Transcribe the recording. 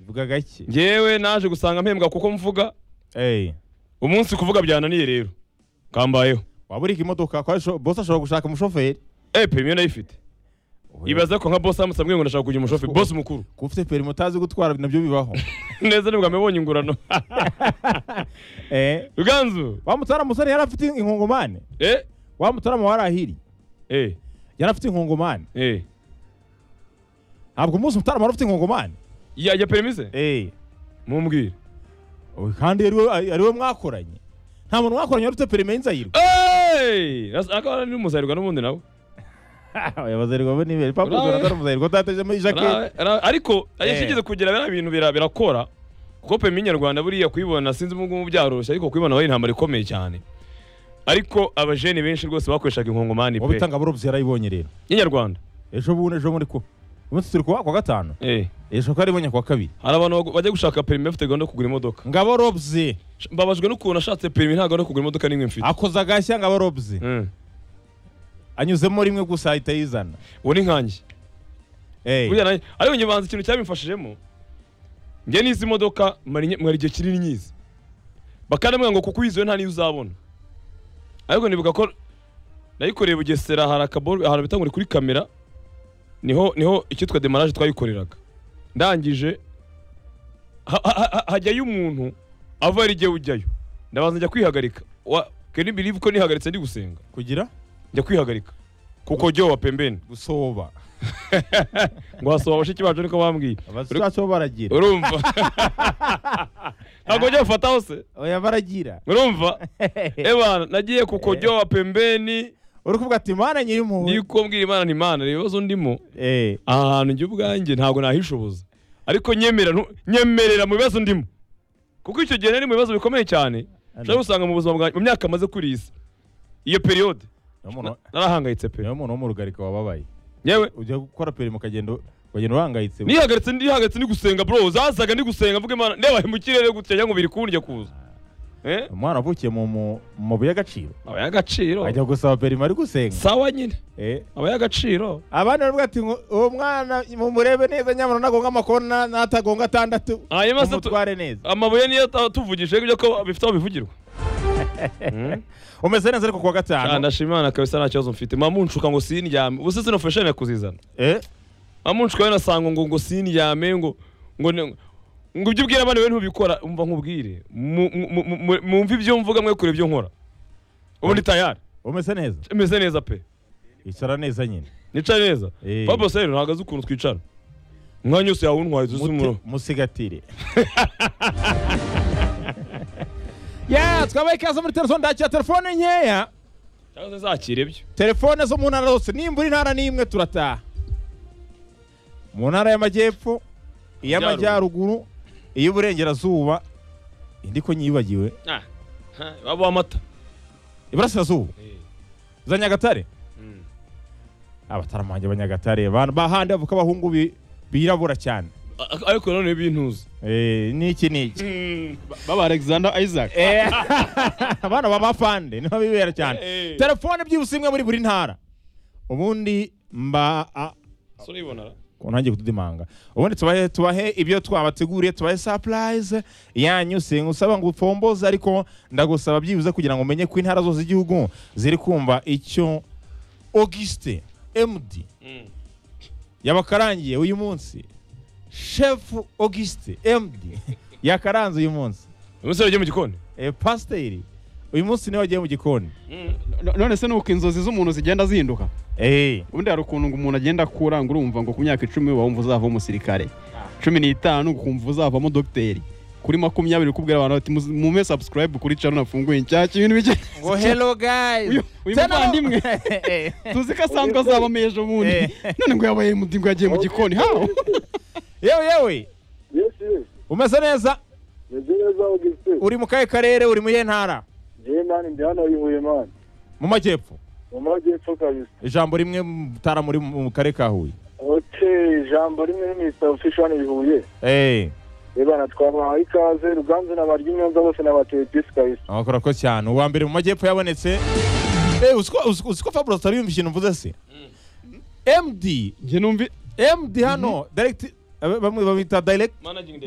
uvuga gake ngewe naje gusanga mpembwa kuko mvuga umunsi kuvuga byananiye rero kambayeho waba urika imodoka kwa sho- bosi ashobora gushaka umushoferi epe imwe nayifite ibaza ko nka bosi amutse ambwiye ngo ndashaka kugira umushoferi bosi mukuru ko ufite perimi utazi gutwara nabyo bibaho neza ni bwa mbere mbonye ingurano Eh, ruganzu wa mutara musore yari afite inkongomane eh wa mutara wari ahiri eh yari afite inkongomane eh ntabwo umunsi mutara wari ufite inkongomane yajya perimise mumbwire Oya, kandi ari we- ari we mwakoranye nta muntu mwakoranye wari ufite perimi y'inzayirwa Hey! Ras- akaba ari n'umuzayirwa n'ubundi nawe abazayirwa bo ni beza Urawe. papu atari umuzayirwa utatejemo ijaketi Ara- ara- ariko Eh. yashyigize kugira biriya bintu bira- birakora kuko pemi nyarwanda buriya kuyibona sinzi ubu ngubu byaroroshye ariko kuyibona wari intambara ikomeye cyane ariko abajeni benshi rwose bakoreshaga inkongomani waba pe itangaburobyi yarayibonye rero y'inyarwanda ejo bundi ejo muri ku umunsi turi kuwa kuwa gatanu Eh. ejo ko yaribonye kuwa kabiri hari abantu bagu- bajya gushaka perimi bafite gahunda yo kugura imodoka ngabo robzi Sh- mbabajwe n'ukuntu ashatse perimi nta gahunda yo kugura imodoka n'imwe mfite akoze agashya ngabo robzi Mm. anyuzemo rimwe gusa ahita yizana ubu ni nkanjye Eh, Buriya nanjye- ariko njye banza ikintu cyabimfashijemo njye n'izi modoka mara inye- mara igihe kinini nyizi bakanambwira ngo kuko uyiziwe nta n'iyo uzabona ariko nibuka ko nayikoreye i bugesera hari akaboro ahantu bita ngo ni kuri kamera niho niho icyitwa demaraje twayikoreraga ndangije ha- ha- ha- hajyayo umuntu ava hari igihe ujyayo ndabanza njya kwihagarika Wa- keni birivu ko nihagaritse ndi gusenga kugira njya kwihagarika kuko jyo wa pembeni gusoba ngo hasoba bashiki bacu niko bambwiye abazacu bo baragira urumva ntabwo ujya bufata hose oya baragira urumva ebana nagiye ku kojyo wa pembeni uri kuvuga ati mana nyir'impuhwe niko mbwira imana ni imana reba ibibazo ndimo Eh, aha hantu njye ubwanjye ntabwo nahishoboza ariko nyemera ntu- nyemerera mu bibazo ndimo kuko icyo gihe nari mu bibazo bikomeye cyane ushobora gusanga mu buzima bwanjye mu myaka maze kuri iyi si iyo periyode niyo muntu- narahangayitse pe niyo muntu wo mu rugarika wababaye yewe ujya gukora perimi ukagenda ukagenda uhangayitse nihagaritse ndihagaritse ndi gusenga bro zazaga ndi gusenga mvuga imana ndeba mu kirere gutya cyangwa ngo biri kundya kuza eh umwana wavukiye mu- mu mu mabuye y'agaciro aba y'agaciro ajya gusaba perimi ari gusenga sawa nyine Eh, aba y'agaciro abandi baravuga ati ngo, uwo mwana mumurebe neza nyamara nagonga amakona natagonga atandatu hanyuma se tu- mumutware neza amabuye niyo tuvugije ibyo ko bifite aho bivugirwa umeze neza ariko kuwa Ah, gatanu ndashima imana kabisa nta kibazo mfite mamunshuka ngo sindyame ubuse sino fashoni yakuzizana Eh, mamunshuka yo nasanga ngo ngo sindyame ngo ngo ne- ngo ibyo ubwira abandi we ntubikora umva nkubwire Mu- mu- mu- mu- mumve ibyo mvuga mwe kure ibyo nkora ubu ndi tayari umeze neza imeze neza pe icara neza nyine nicara neza Eh. papa se ntabwo azi ukuntu twicara umwanya wose yawuntwaye tuzi umuro Muti- musigatire ya twabaye ikaze muri telefone ndakira telefone nkeya cyangwa se zakire byo telefone zo mu ntara zose nimbura intara n'imwe turataha mu ntara y'amajyepfo iy'amajyaruguru iy'uburengerazuba indi ko nyibagiwe Ah, ha, babuha amata iburasirazuba za nyagatare Mm. abataramanje abanyagatare ba- bahandi bavuka abahungu bi- birabura cyane A- ariko nanone bintuza Eh, n'iki n'iki baba alexander isaac Eh, abana b'abafande niho bibera cyane Eh. telefone byibuse imwe muri buri ntara ubundi mba a- so urayibona ku ntangiye kududimanga ubundi tubahe tubahe ibyo twabateguriye tubahe surprise yanyu singusaba ngo upfomboze ariko ndagusaba byibuze kugira ngo umenye ko intara zose z'igihugu ziri kumva icyo Auguste MD Mm. yabakarangiye uyu munsi chef Auguste MD yakaranze uyu munsi umunsi wagiye mu gikoni e, pasiteri uyu munsi niwe wagiye mu gikoni No- none se nuko inzozi z'umuntu zigenda zihinduka Eh, ubundi hari ukuntu ngo umuntu agenda akura ngo urumva ngo ku myaka icumi wumva uzava umusirikare cumi n'itanu ukumva uzavamo dogiteri kuri makumyabiri ukubwira abantu bati "Muzi- mume subscribe kuri channel nafunguye inshyashya ibintu bike ngo hello guys Uyu- uyu muvandimwe. Eh, eh. tuzi ko asanzwe azabamo ejo bundi Eh. none ngo yabaye mu ngo yagiye mu gikoni hawo yewe yewe yesu umeze neza meze neza ugifite uri mu kahe karere uri mu iyihe ntara ngewe mani ndi hano yihuye mani mu majyepfo mu majyepfo kabisa ijambo rimwe mutara muri mu karere ka huye oke ijambo rimwe n'imisa ofisho hano bihuye Eh, ebana twabahaye ikaze ruganzu n'abarya imyonza bose n'abateye disi kabisa abakora ko cyane uwa mbere mu majyepfo yabonetse Eh, uzi ko- uzi ko- uzi ko fabulous atari yumva ikintu mvuze se md njye numvi md hano direct abe- bamwe bamwita direct managing